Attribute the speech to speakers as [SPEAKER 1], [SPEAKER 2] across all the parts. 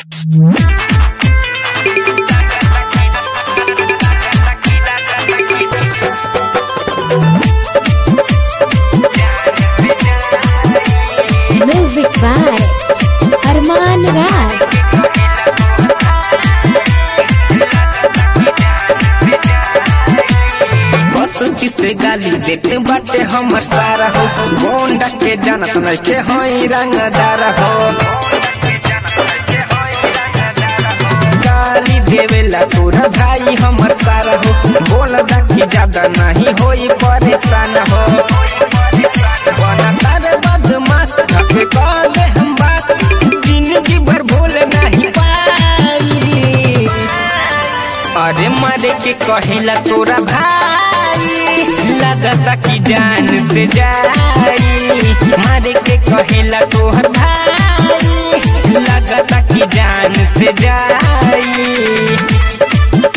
[SPEAKER 1] Music by Arman Raj.
[SPEAKER 2] बसंती से गाली देते बाटे हमर सारा हो गोंडा के जानत नइखे हई रंगदार हो गाली देवेला तोरा भाई हमर सारा हो बोल कि ज्यादा नहीं होई परेशान हो बना तारे बदमाश धके काले हम बास जिंदगी भर भूल नहीं पाई अरे मारे के कहेला तोरा भाई लगता कि जान से जाई मारे के कहेला तोहर भाई लगता कि जान से जाई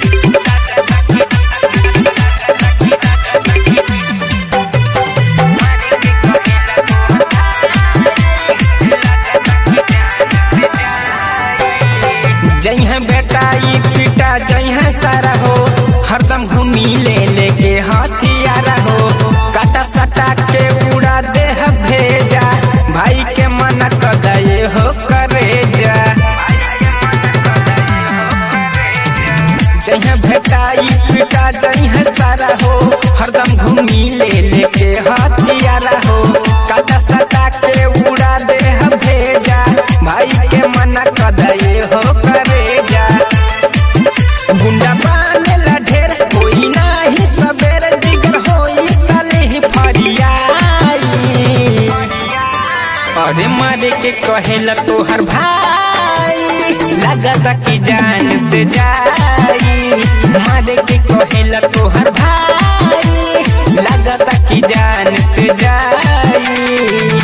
[SPEAKER 2] जइहा बेटा ई पिटा जइहा सारा हो हरदम घूमी ले लेके हथियारा हो काटा सटा के उड़ा दे भेजा भाई के मना कर दे हो करे जा जइहा बेटा ई पिटा जइहा सारा हो हरदम घूमी ले लेके हथियारा हो काटा सटा के उड़ा दे भेजा भाई के मना कर दे हो करे जा गुंडा बानेला ढेर कोई नाही सबेर दिगर होई कले ही फरियाई अरे मारे के कहेला तोहर भाई लगता कि जान से जाई मारे के कहेला तोहर भाई लगता कि जान से जाई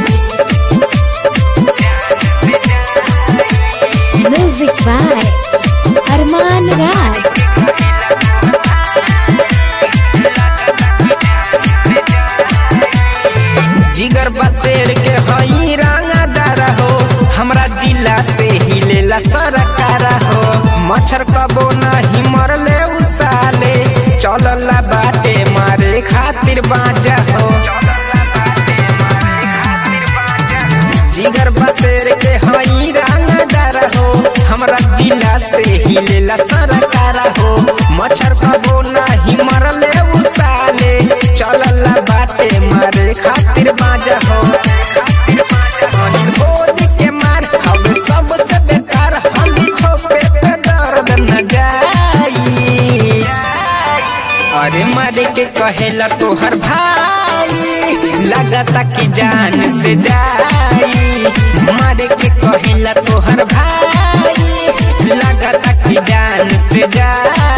[SPEAKER 1] Music by Arman Raj.
[SPEAKER 2] जिगर बसेर के हई रंगदार हो हमरा जिला से ही लेला सरकार हो मच्छर कबो नहीं मरले उसाले चलला बाटे मारे खातिर बाजा हो जिगर बसेर के हई रंगदार हो हमरा जिला से ही लेला सरकार हो मच्छर कबो नहीं मरले उसाले चलला बाटे मारे खातिर बाजा हो अनिल बोल के मार हवे सबसे बेकार हम खोपे पे दर्द न जाई अरे मारे के कहेला तोहर भाई लगता कि जान से जाई मारे के कहेला तोहर भाई लगता कि जान से जाई